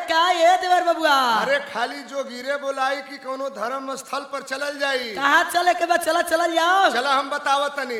का ये देवर बबुआ अरे खाली जो गिरे बोलाई कि कोनो धर्म स्थल पर चलल जाई कहाँ चले के बाद चला चला जाओ चला हम बतावत तनी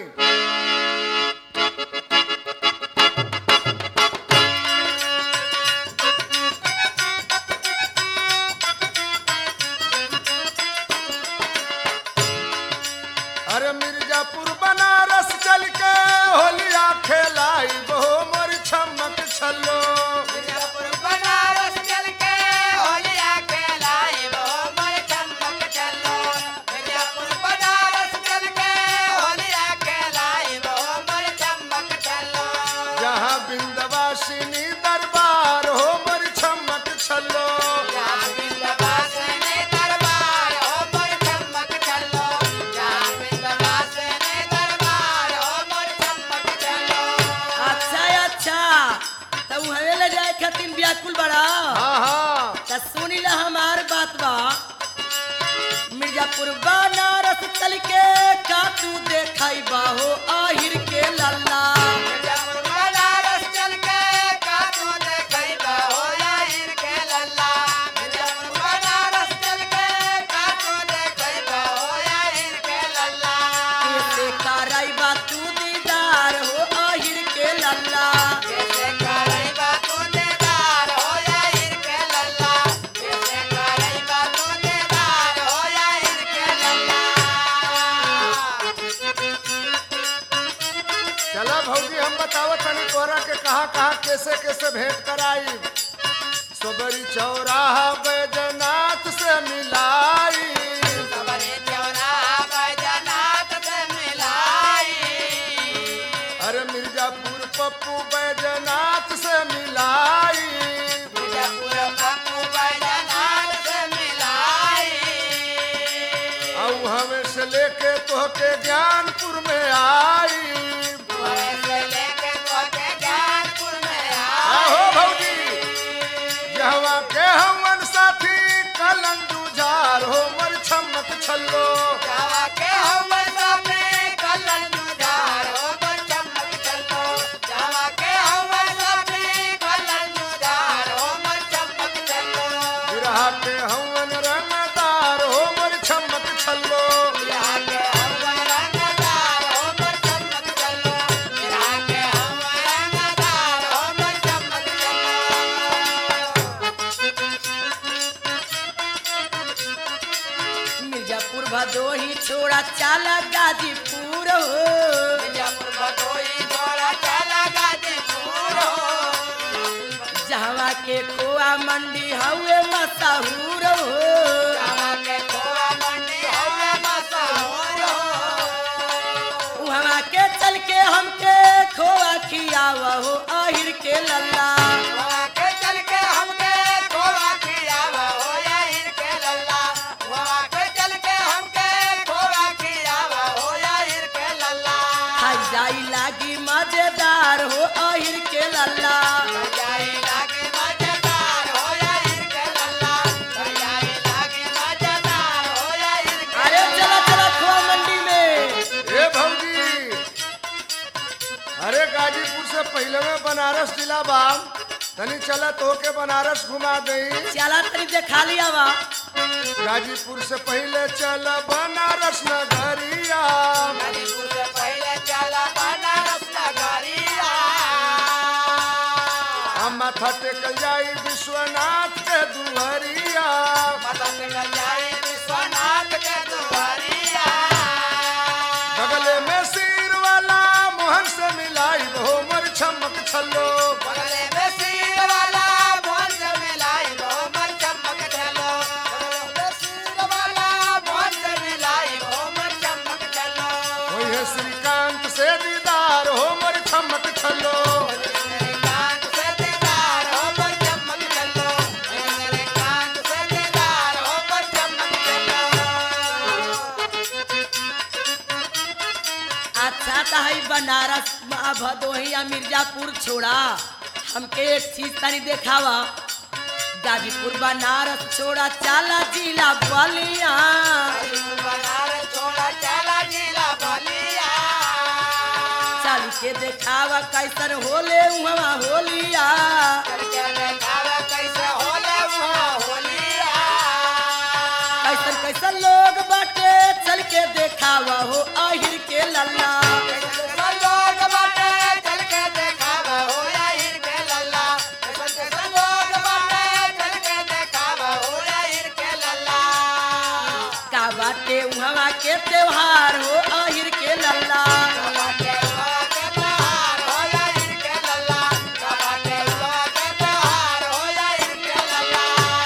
अरे मिर्जापुर बनारस चल के होलिया खेलाई बहु मोर छमक छलो मिर्जापुर बनारस चल के होलिया खेलाई वो मोर चमक चलो मिर्जापुर बनारस चल के होलिया खेलाई वो मोर चमक चलो जहाँ बिंदवासिनी दरबार हो मोर छमक छलो जहाँ बिंदवासिनी दरबार हो मोर चमक चलो जहाँ बिंदवासिनी दरबार हो मोर चमक चलो अच्छा अच्छा तो हवे ले जाए खातिर व्याकुल बड़ा हाँ हाँ त सुनी ला हमार बात बा मिर्जापुर बनारस चल के का तू देखाई बाहो आहिर के लल्ला मिर्जापुर बनारस चल के कातू देखई बा हो यार के लल्ला मिर्जापुर बनारस चल के कातू देखई बा हो यार के लल्ला कैसे कराई बा तू दीदार हो आहिर के लल्ला कैसे करई बा तू देदार हो यार के लल्ला कैसे करई बा तू देदार हो यार के लल्ला चला भौजी हम बतावत तनी तोरा के कहाँ कहाँ कैसे कैसे भेंट कराई सोबरी चौराहा बैजनाथ से मिलाई सबरे चौराहा बैजनाथ से मिलाई अरे मिर्जापुर पप्पू बैजनाथ से मिलाई मिर्जापुर पप्पू बैजनाथ से मिलाई और हमें से लेके तोहके ज्ञानपुर में आई वहीं से लेके तोके ज्ञानपुर में आहो आई भौजी जहवा के हमन साथी कलंदू झार हो मर छमक छल्लो जावा के हम साथे कलन जुझार हो बर चमक चलो जावा के हम साथे कलन जुझार हो बर चमक चलो बिरहा के हमन रंगदार हो मर छमक छल्लो मिला के हम रंगदार हो बर चमक चलो मिला के हम रंगदार हो बर चमक चलो मिर्जापुर भदोही छोड़ा चाला गाजीपुर हो मिर्जापुर भदोही छोड़ा चला गाजीपुर हो जहवा के खोआ मंडी हवे मशहूर हो जावा के खोआ मंडी हवे मशहूर हो वहाँ के चल के हमके खोआ खियाव हो आहिर के लल्ला वहाँ के चल के हमके खोआ खियावा हो या हिर के लल्ला वहाँ के चल के हमके खोआ खियावा हो या हिर के लल्ला खाई जाई लागी मजेदार हो आहिर के लल्ला जाई लागे मजेदार हो या हिर के लल्ला जाई लागे मजेदार हो या हिर के अरे चला चला खोआ मंडी में ए भौजी अरे गाजीपुर से पहले में बनारस जिला बा तनी चला तोके बनारस घुमा दई चला तनी देखा लिया बा गाजीपुर से पहले चल बनारस नगरिया गाजीपुर से पहले चला बनारस नगरिया हम माथा टेकल जाई विश्वनाथ के दुहरिया मदन जाई विश्वनाथ के दुआरिया बगले में सिर वाला मोहन से मिलाई हो मर छमक छल्लो बगले में सिर वाला मोहन से मिलाई वो मर चमक चलो बगले में सिर वाला मोहन से मिलाई वो मर चमक चलो वही है श्रीकांत से दीदार हो मर छमक छल्लो मेरे कांत से दीदार हो मर चमक चलो मेरे कांत से दीदार हो मर चमक चलो अच्छा तो है बनारस आ भदोही या मिर्जापुर छोड़ा हमके एक चीज तनी देखावा गाजीपुर बनारस छोड़ा चाला जिला बलिया बनारस छोड़ा चला जिला बलिया चल के देखावा कैसन होले उहवा होलिया करके देखावा कैसे होला कैसन लोग बाटे चल के देखावा हो आहिर के लल्ला लोग बाटे चल के देखावा हो आहिर के लल्ला कैसन लोग बाटे चल के देखावा हो आहिर के लल्ला का बाटे उहवा के त्योहार हो आहिर के लल्ला बाटे हुआ के त्योहार हो आहिर के लल्ला बाटे हुआ के त्योहार हो आहिर के लल्ला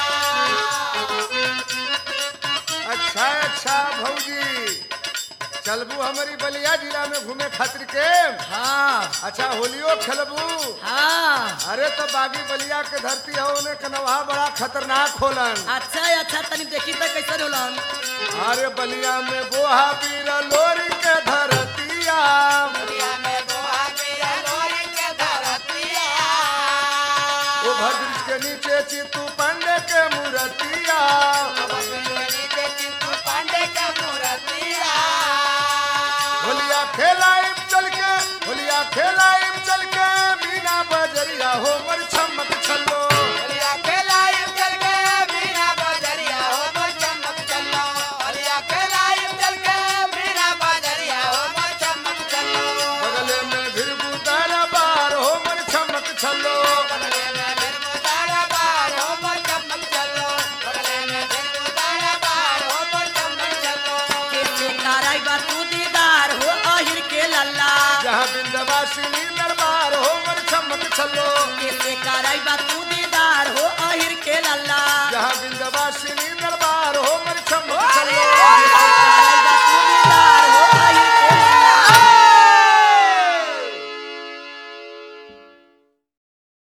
अच्छा अच्छा भौजी चलबू हमारी बलिया जिला में घूमे खातिर के हाँ अच्छा होलियो खेलबू हाँ अरे तो बागी बलिया के धरती है उन्हें कनवा बड़ा खतरनाक होलन अच्छा अच्छा तनी देखी तो कैसन होलन अरे बलिया में बोहा बीरा लोरी के धरतिया दुनिया में बोहा गिरा लोरी के धरतिया वो भद्र के नीचे चितू पंडे के मूर्तिया नीचे चित्तू पांडे का मूर्तिया होलिया खेलाइम चल के होलिया खेलाइम चल के बिना बजरिया हो मर छमक छलो होलिया खेलाई चल के बिना बजरिया हो मोर चमक चलो होलिया खेलाई चल के बिना बजरिया हो मोर चमक चलो बगले में फिर बुदारा बार हो मर छमक छलो बगले में फिर मुतारा बार हो मोर चमक चलो बगले में फिर मुतारा बार हो मोर चमक चलो कैसे कराई बा तू दीदार हो आहिर के लल्ला जहाँ बिंदवासिनी दरबार हो मर छमक छलो कैसे कराई बा तू